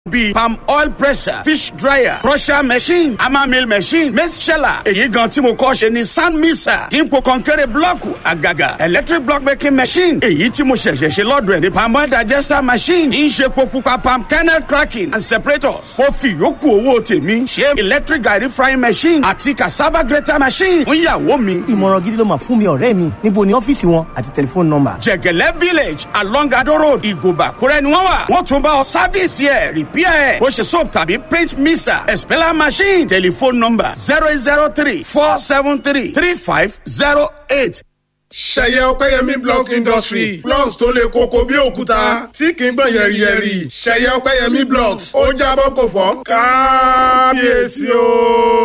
bíi palm oil presser fish dryer crusher machine hammer mill machine maize sheller èyí gan tí mo kọ́ ṣe ni sand mixer dípò kọ̀ǹkẹ́rẹ́ blọ́ọ̀kù àgàgà electric block making machine èyí tí mo ṣẹ̀ṣẹ̀ ṣe lọ́dọ̀ ẹ̀ ní palm oil digester machine tí ń ṣe epo pupa palm kernel cracking and separators mo fi yòókù owó tèmi ṣe electric garri frying machine àti cassava grater machine fún ìyàwó mi. ìmọ̀ràn gidi ló máa fún mi ọ̀rẹ́ mi níbo ni ọ́fíìsì wọn àti tẹlifóònù nọ́mbà. jẹ̀gẹ̀lẹ́ village along ado road ìgòbà kúrẹ́ ni wọ́n wà wọ́n tún bá ọ sáfíìsì ẹ̀ rìpíà ẹ̀ bó ṣe soap tàbí paint mixer expeller machine telephone number zero eight zero three four seven three three five zero eight. ṣẹ̀yẹ ọpẹ́yẹmí blocks industry blocks tó le koko bí òkúta tí kì í gbọ̀n yẹ̀rìyẹ̀rì ṣẹ̀yẹ ọpẹ́yẹmí blocks ó jábọ́ kò fọ́ kábíyèsí o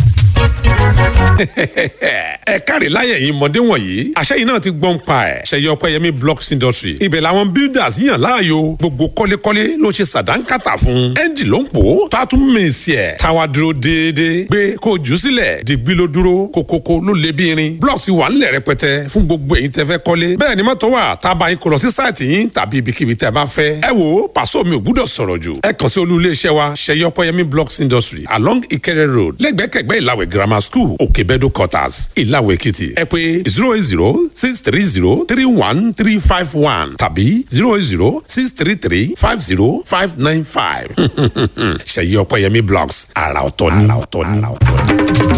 ẹ káre láyé yìí mọ̀dé wọ̀nyí àṣẹ yìí náà ti gbọ́n pa ẹ̀ ṣẹyẹ ọpẹ́yẹmí blocks industry ibẹ̀ làwọn builders yàn láàyò gbogbo kọ́lékọ́lé ló ṣe sàdánkátà fún ẹ́ńjì ló ń pò ó tó a tún mèsì ẹ̀ táwa dúró déédéé gbé kó jù sílẹ̀ dìgbì ló dúró kókókó ló lé bí irin blocks wà ńlẹ̀ rẹpẹtẹ fún gbogbo èyí tẹ́ fẹ́ kọ́lé bẹ́ẹ̀ ni mọ́tò wà tá a bá yín kó lọ sí sáìtì yín tàbí ibikíbi tẹ́ bá fẹ́ ẹ wo pàṣọ mi ò gbúdọ̀ sọ̀rọ̀ jù ẹ kàn sí olú iléeṣẹ́ wa ṣẹyẹ ọpẹ́yẹmí blocks industry along Ìkẹrẹ road lẹ́gbẹ̀kẹ̀gbẹ́ ìlàwẹ̀ grammar school òkèbẹ́dọ̀ quarters ìlàwẹ̀ èkìtì ẹ pé zero eight zero six three zero three one three five one tàbí zero eight zero six three three five zero five nine five ṣèyí ọpẹ́yẹmí blogs àrà ọ̀tọ̀ ni.